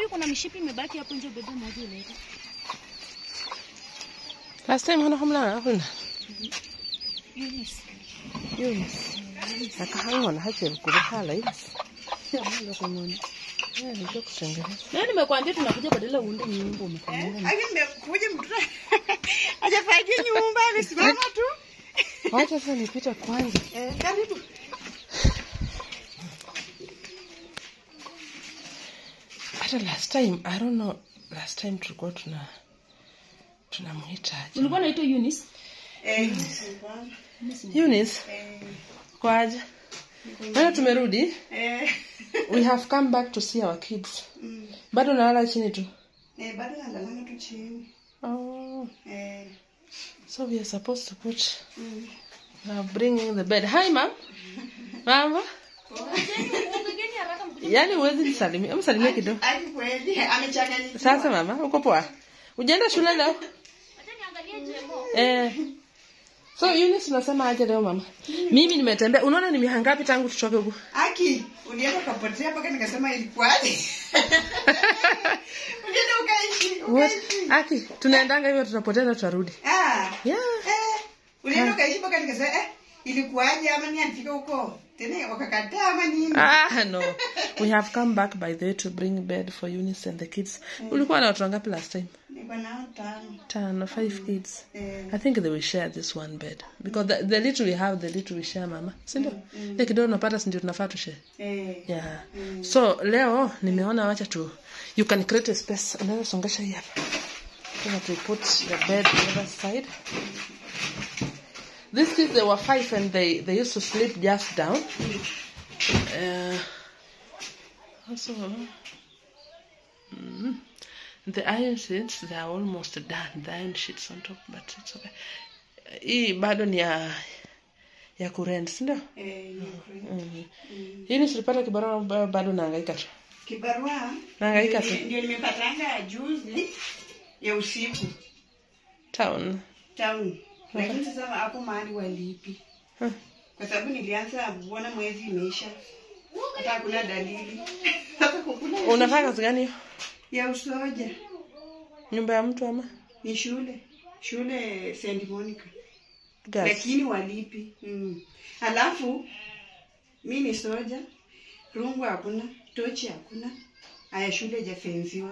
kuna mishipi imebaki hapo nje, bebe moja ileta. last time hana hamla hakuna Eunice. Yunis. Akahang'ona hache kuba hala hivi. Jamani kung'ona. Yeah, ndio kutengeneza. Leo nimekwambia tunakuja badala uunde nyumba umekanyaga. Aki nimekuja mtoto hajafagia nyumba amesimama tu. Wacha sasa nipite kwanza. Eh, karibu. Hata last time, I don't know, last time tulikuwa tuna tunamwitaje? Ulikuwa unaitwa Eunice? Eh, Eunice, eh, kwaje? Bado tumerudi. eh, We have come back to see our kids. mm, Bado nalala chini tu. eh, bado nalalanga tu chini. Oh, Eh, so we are supposed to put mm. uh, bringing the bed. Hi mom. Mama. Yaani huwezi nisalimia. Msalimia kidogo. Aki kweli amechanganyikiwa. Sasa mama, uko poa? Ujaenda shule leo? Eh. So Eunice unasema aje leo mama? Mimi nimetembea. Unaona ni miaka ngapi tangu tutoke huku? Aki, ulienda ukapotea mpaka nikasema ilikuwaje? Ulienda ukaishi, What? ukaishi. Aki, tunaendanga hivyo tutapoteza tutarudi. Ah. Yeah. Eh, ulienda ukaishi mpaka nikasema eh, ilikuwaje ama ni alifika huko? Tena wakakataa ama nini? Ah, no. We have come back by the way to bring bed for Eunice and the kids. Ulikuwa na watu wangapi last time? Niko nao tano. Tano, five kids. Eh, I think they will share this one bed because the, the little we have, the little we share mama. Si ndio? Ile kidogo unapata si ndio tunafaa tu share. eh. Yeah. So leo nimeona wacha tu you can create a space. Unaweza songesha hii hapa. Then to put the bed on the other side. These kids they were five and they they used to sleep just down. Uh, also, mm, the iron sheets they are almost done. The iron sheets on top, but it's okay. Hii bado ni ya ya kurent, si ndio? Eh, ni kweli. Mm. Hii silipata kibarua ba- bado nahangaika tu. Kibarua Nahangaika ndio- tu. ndio nimepatanga juzi ya usiku Town. town, lakini sasa hapo mahali walipi, Huh. kwa sababu nilianza kuona mwezi imeisha, hata hakuna dalili sasa kukula Unafanya kazi gani hiyo? ya usoja Nyumba ya mtu ama? ni shule shule St Monica, Gas. lakini walipi mm. Alafu mi ni soja, rungu hakuna, tochi hakuna, aya shule ijafenziwa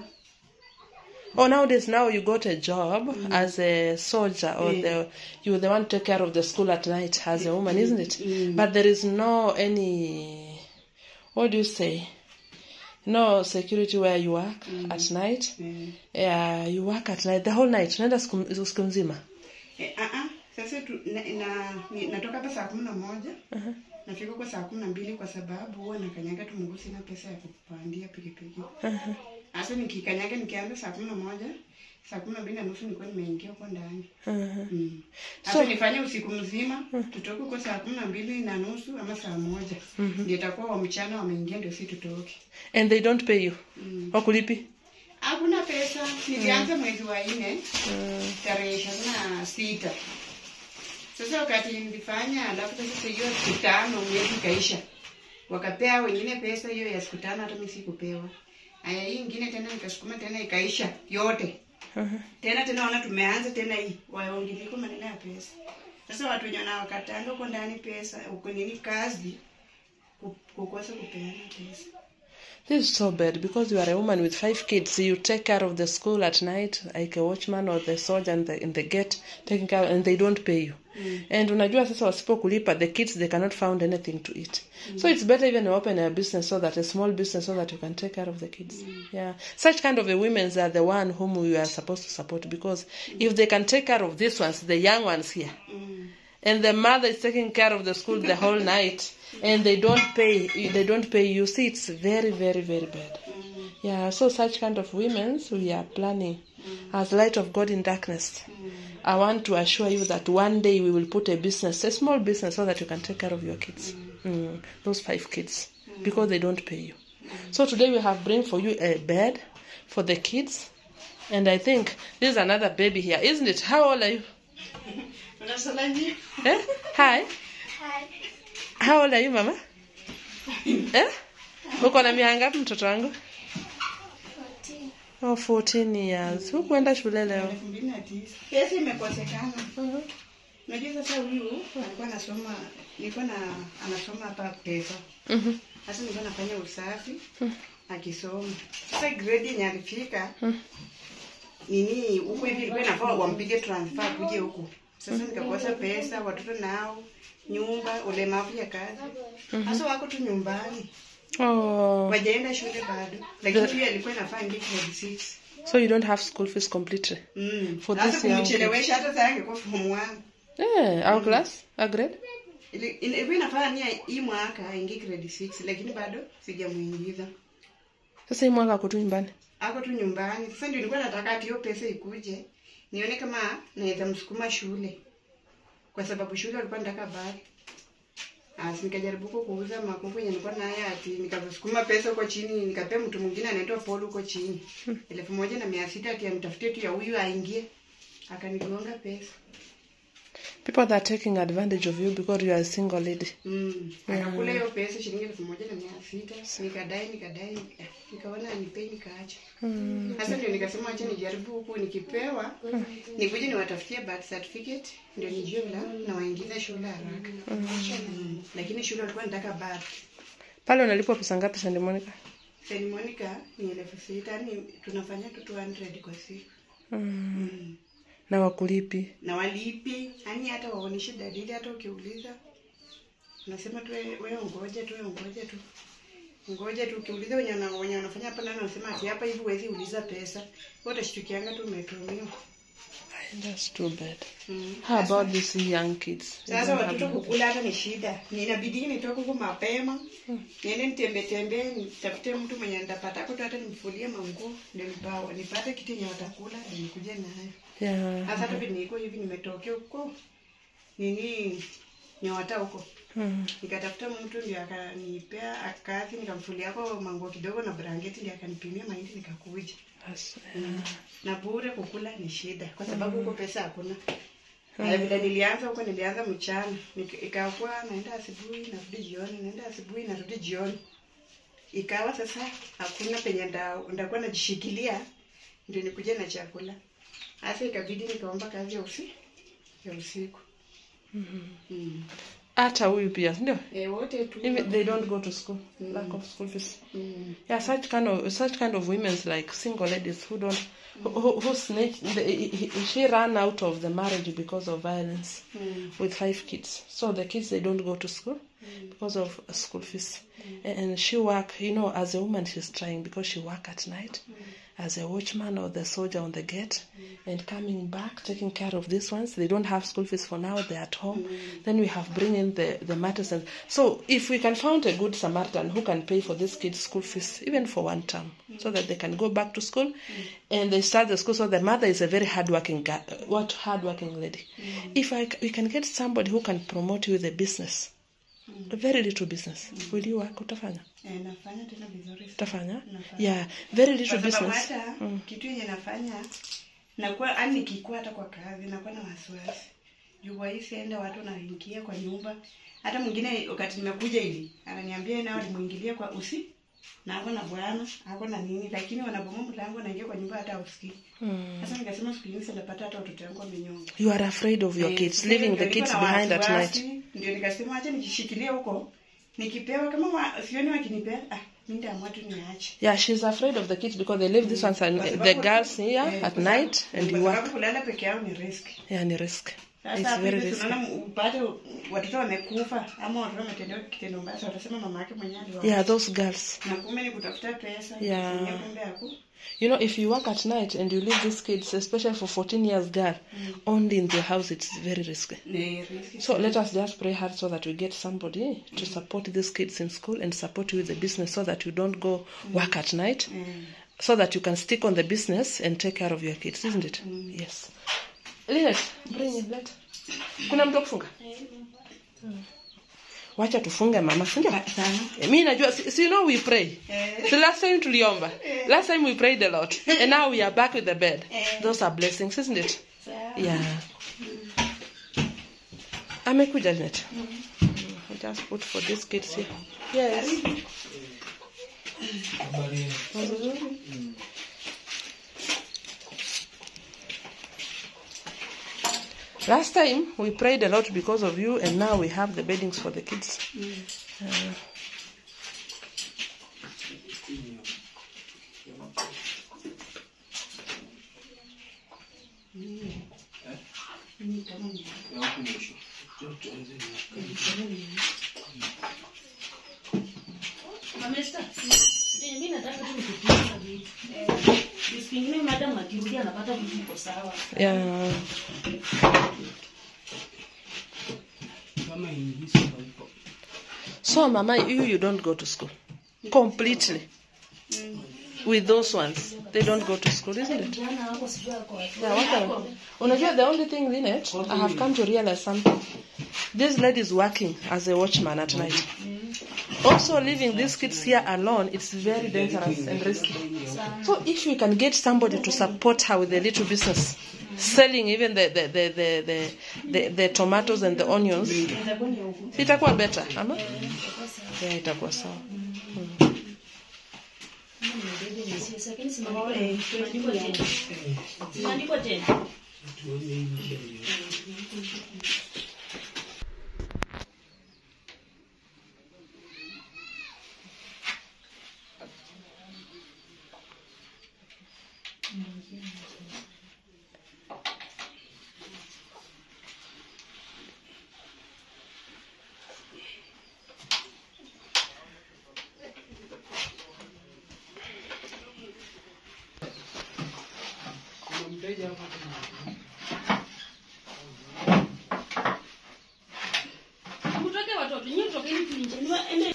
Oh, nowadays now you got a job as a soldier or Yeah. the you're the one to take care of the school at night as a woman, isn't it? Mm. But there is no any what do you say? No security where you work at night. mm. Yeah, you work at night the whole night. Unaenda siku siku nzima. Eh, ah, ah, sasa tu, na, na, ni, natoka hapa saa kumi na moja Uh-huh. nafika kwa saa kumi na mbili kwa sababu huwa nakanyaga tu mguu, sina pesa ya kupandia pikipiki. Uh-huh. Sasa nikikanyaga nikianza saa kumi na moja saa kumi na mbili na nusu nilikuwa nimeingia huko ndani Uh-huh. mm. So- Sasa nifanye usiku mzima tutoke huko saa kumi na mbili na nusu ama saa moja ndio itakuwa wa mchana wameingia, ndio si tutoke. And they don't pay you. Mm. Wakulipi? Hakuna pesa. Nilianza mwezi wa nne Mm. tarehe ishirini na sita. Sasa wakati nilifanya, alafu sasa hiyo siku tano mwezi ikaisha, wakapea wengine pesa hiyo ya siku tano, hata mimi sikupewa. Aya, hii ingine tena nikasukuma tena ikaisha yote Uh-huh. tena tena, wana tumeanza tena hii waongeliko maneno ya pesa. Sasa watu wenye wanawakatanga huko ndani pesa huko nini kazi ku- kukosa kupeana pesa. This is so bad because you are a woman with five kids. You take care of the school at night, like a watchman or the soldier in the, in the gate, taking care, and they don't pay you. And unajua sasa wasipokulipa, the kids they cannot find anything to eat. So it's better even to open a business so that a small business so that you can take care of the kids. Yeah, such kind of a women's are the one whom we are supposed to support because if they can take care of these ones, the young ones here, Mm. and the mother is taking care of the school the whole night and they don't pay they don't pay you see it's very very very bad Mm. yeah so such kind of women we are planning as light of god in darkness i want to assure you that one day we will put a business a small business so that you can take care of your kids mm. those five kids because they don't pay you so today we have bring for you a bed for the kids and i think there's another baby here isn't it how old are you Unasalamia? eh? hi How old are you mama? Eh? Uko na miaka ngapi mtoto wangu? oh 14 years hukuenda shule leo elfu mbili na tisa pesa imekosekana unajua sasa huyu alikuwa anasoma nilikuwa na anasoma hapa pesa Mhm. sasa nilikuwa nafanya usafi akisoma sasa grade yenye alifika nini huku hivi ilikuwa inafaa wampige transfer kuje huku sasa nikakosa pesa watoto nao nyumba ulemavu ya kazi sasa wako tu nyumbani oh wajaenda shule bado lakini pia ilikuwa inafaa ingie grade 6 so you don't have school fees completely Mm. For Sasa this young kumchelewesha hata saa angekuwa form one. eh our class a grade Ili- ili- Ilikuwa inafaa nia hii mwaka aingie grade 6 lakini bado sijamuingiza. sasa hii mwaka ako tu nyumbani Ako tu nyumbani. Sasa ndio nilikuwa nataka ati hiyo pesa ikuje. Nione kama naweza msukuma shule. Kwa sababu shule alikuwa nataka bali. Asi nikajaribu huko kuuza makuku yenye nilikuwa naye ati nikasukuma pesa huko chini nikapea mtu mwingine anaitwa Paul huko chini. Elfu moja na mia sita ati amtafutie tu ya huyu aingie. Akanigonga pesa. people that are taking advantage of you because you are a single lady Mm. Akakula hiyo pesa shilingi elfu moja na mia sita nikadai nikadai eh, nikaona nipei nikaacha. Sasa ndio nikasema acha nijaribu huku nikipewa nikuje niwatafutie birth certificate ndio nijue vile nawaingiza shule haraka. Mm. Lakini shule walikuwa nataka birth. pale unalipwa pesa ngapi Sandy Monica Saint Monica ni elfu sita yani tunafanya tu 200 kwa siku. mm. Mm. na wakulipi Na walipi yani hata waoneshe dalili hata ukiuliza unasema tu wewe wewe ngoja tu wewe ngoja tu ngoja tu ukiuliza wenye wana- wenye wanafanya hapa nani wanasema ati hapa hivi huwezi uliza pesa wewe utashtukianga tu umetumiwa that's too bad mm. how about these young kids They sasa don't have watoto no- kukula hata ni shida ninabidi nitoke huko mapema niende nitembe tembe nitafute mtu mwenye nitapata tu hata nimfulie manguo ndio nipawa nipate kitu yenye watakula ndio nikuje nayo yeah sasa hata vile niko hivi nimetokea huko nini nyota huko mm. nikatafuta mtu ndio akanipea kazi nikamfulia kwa manguo kidogo na blanketi ndio akanipimia mahindi nikakuja That's, na bure kukula ni shida kwa sababu huko pesa hakuna Haya, vile nilianza huko nilianza mchana Nik- ikakuwa naenda asubuhi narudi jioni naenda asubuhi narudi jioni ikawa sasa hakuna penye nda- ndakuwa najishikilia ndio nikuja na chakula hasa ikabidi nikaomba kazi ya usi ya usiku mm. hata huyu pia ndio e, wote tu even they don't go to school lack of school fees mm. yeah such kind of such kind of women's like single ladies who don't who, who, who snitch the, she ran out of the marriage because of violence Mm. with five kids so the kids they don't go to school because of school fees and, and she work you know as a woman she's trying because she work at night as a watchman or the soldier on the gate and coming back taking care of these ones they don't have school fees for now they're at home then we have bring in the the matters and so if we can find a good samaritan who can pay for these kids school fees even for one term so that they can go back to school and they start the school so the mother is a very hardworking guy, what hardworking lady if I, c- we can get somebody who can promote you with a business a very little business will you work utafanya e, nafanya tena vizuri sana. utafanya Nafanya. yeah very little kwa sababu business hata kitu yenye nafanya nakuwa yani nikikuwa hata kwa kazi nakuwa na wasiwasi juu waisienda watu wanaingia kwa nyumba hata mwingine wakati nimekuja hivi ananiambia nao alimuingilia kwa usi na ako na bwana ako na nini lakini wanabomoa mlango naingia kwa nyumba hata usikii mm. sasa nikasema siku nyingi sitapata hata watoto wangu wamenyonga you are afraid of your Eh, kids sasa leaving ndio the niko kids na behind at wasiwasi, night ndio nikasema acha nijishikilie huko nikipewa kama wa, sioni wakinipea ah mimi nitaamua tu niache yeah she's afraid of the kids because they leave this ones and Kwa the sababu- girls here eh, at kwa sababu- night and kwa you work sababu kulala peke yao ni risk yeah ni risk sasa it's hapo very hivi risky tunaona upate watoto wamekufa ama watoto wametendewa kitendo mbaya so watasema mama yake mwenyewe aliwa yeah those girls na kumbe ni kutafuta pesa Yeah. kutumia kumbe haku you know if you work at night and you leave these kids especially for 14 years girl only in the house it's very risky ni risk So let us just pray hard so that we get somebody to support these kids in school and support you with the business so that you don't go work at night, Mm. so that you can stick on the business and take care of your kids, isn't it? Yes. Linet, bring it, let. Kuna mtu wa kufunga? Hmm. Wacha tufunge mama, si ndio? sana Mi najua, si, si you know we pray. Eh. The last time tuliomba. Last time we prayed a lot. And now we are back with the bed. Eh. Those are blessings, isn't it? Sawa. Yeah. Amekuja Janet. I just put for these kids here. Yes. Nzuri. Last time we prayed a lot because of you, and now we have the beddings for the kids. Uh, Mamesta, mimi nataka tu nikuuliza vitu. Eh, siku ingine madam akirudi anapata vitu iko sawa. yeah. So, Mama, you you don't go to school completely. With those ones, they don't go to school, isn't it? Jana wako sijui ako wapi. Yeah, what are- Unajua, the only thing in it, I have come to realize something. This lady is working as a watchman at night. Also, leaving these kids here alone, it's very dangerous and risky. So, if we can get somebody to support her with a little business, selling even the the the the the, the, the tomatoes and the onions, Itakuwa ni huku. itakuwa better, ama? Yeah, itakuwa sawa. Mimi nimebeba ni sisi, lakini si maandiko- maandiko tena. Si maandiko tena. Mtoke watoto, nyinyi tokeni tu nje. Niwa- ende-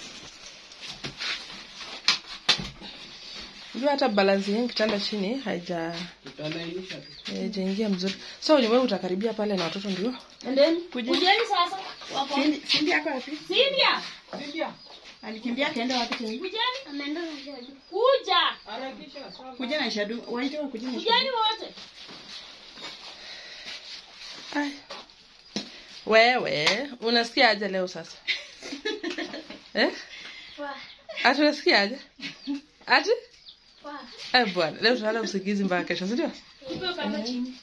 Unajua hata balance yenyewe kitanda chini haija haijaingia mzuri. So wewe utakaribia pale na watoto ndio? Endeni. Kujeni sasa. Wako. Sindi Sindi yako wapi? Cynthia, Sindio? Alikimbia akaenda wapi tena? kujeni. Kuja. Kuja na Shadu. Waite wa kuja na Shadu. Kujeni wote. Ai. Wewe unasikia aje leo sasa? eh? Ati unasikia aje? Ati? Eh bwana, leo tunalala usingizi mpaka kesho, si ndio? Upewe kama chini.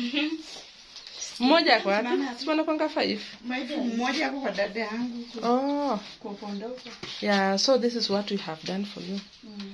Mmoja ako wapi? Si wanakwanga five. Maiti mmoja hapo kwa dada yangu Oh, kwa upande huko. yeah, so this is what we have done for you.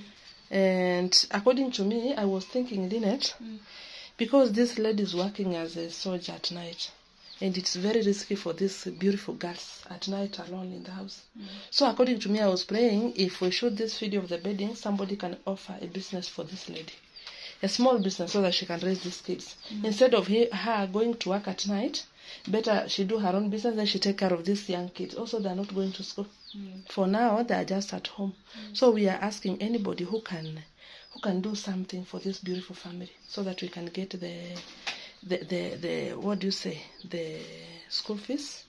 And according to me, I was thinking, Lynette, because this lady is working as a soldier at night, and it's very risky for these beautiful girls at night alone in the house. So according to me, I was praying if we shoot this video of the bedding, somebody can offer a business for this lady. A small business so that she can raise these kids. Instead of he, her going to work at night, better she do her own business, then she take care of these young kids. Also, they're not going to school. For now, they are just at home. So we are asking anybody who can who can do something for this beautiful family so that we can get the the the, the what do you say the school fees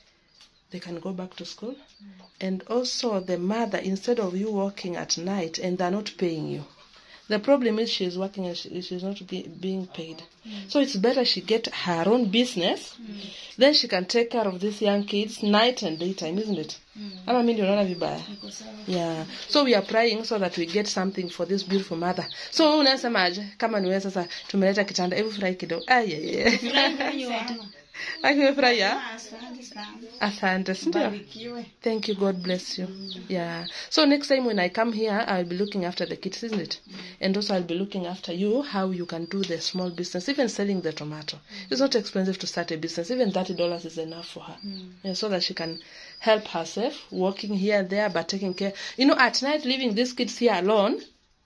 they can go back to school and also the mother instead of you working at night and they're not paying you the problem is she's working and she, she's not be, being paid so it's better she get her own business then she can take care of these young kids night and daytime isn't it ama mi ndio naona vibaya Iko sawa. yeah so we are praying so that we get something for this beautiful mother so wewe unasemaje kama niwe sasa tumeleta kitanda hebu furahi kidogo ayeye Furahi wote. akimefurahia Ah, Asante sana. asante sindio Barikiwe. Thank you. God bless you. Yeah. So next time when I come here, I'll be looking after the kids, isn't it? And also I'll be looking after you, how you can do the small business, even selling the tomato. It's not expensive to start a business. Even thirty dollars is enough for her, yeah, so that she can help herself, working here and there, but taking care. You know, at night leaving these kids here alone.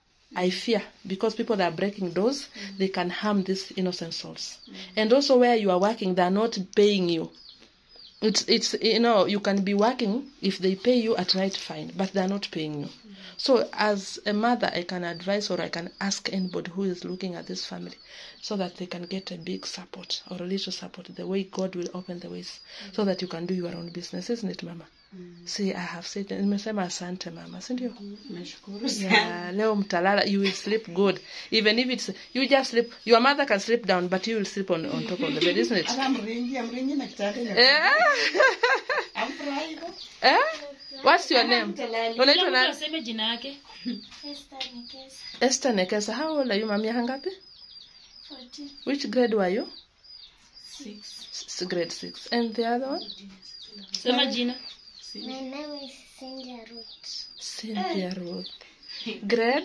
I fear because people that are breaking doors, they can harm these innocent souls. And also, where you are working, they are not paying you it's it's you know you can be working if they pay you at night fine but they're not paying you so as a mother i can advise or i can ask anybody who is looking at this family so that they can get a big support or a little support the way god will open the ways so that you can do your own business isn't it mama see i have said nimesema asante mama si ndio Nashukuru sana. yeah, leo mtalala you will sleep good even if it's you just sleep your mother can sleep down but you will sleep on, on top of the bed isn't it Hata mringi, amringi na kitanda ya- yeah. Amfurahi hivyo. Eh? What's your name? Unaitwa Kila mtu nani? aseme jina yake. Esther Nekesa. How old are you, mami? Miaka ngapi? Which grade were you? S- grade six and the other one sema jina My name is Cynthia Ruth. cynthia ruth grade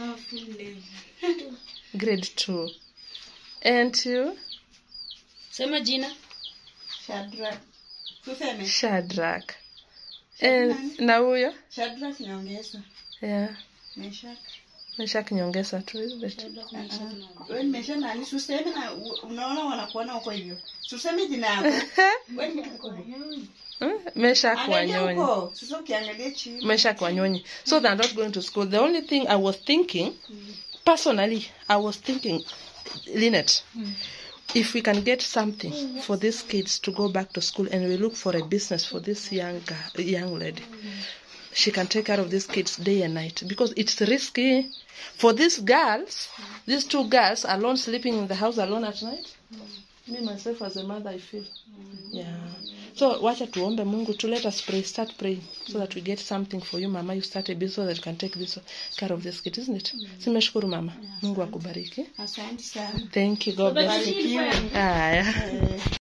grade two and you sema jina Shadrach. Tuseme shadrak and na huyo Shadrach nyongeza. yeah Meshak. meshak nyongesa tu isn't it? Wewe nimesha nani suseme na u- unaona wanakuona huko hivyo. Suseme jina yako. Wewe ni mkubwa. Hmm? meshak Angalia wanyonyi huko. Sasa ukiangalia chini. meshak wanyonyi so they're not going to school the only thing i was thinking personally i was thinking linet if we can get something for these kids to go back to school and we look for a business for this young girl, young lady she can take care of these kids day and night because it's risky for these girls these two girls alone sleeping in the house alone at night me myself as a mother i feel yeah so wacha tuombe mungu to let us pray start praying so that we get something for you mama you start a business so that you can take this care of this kid isn't it simeshukuru mama mungu akubariki Asante sana. thank you god bless you Barikiwe. haya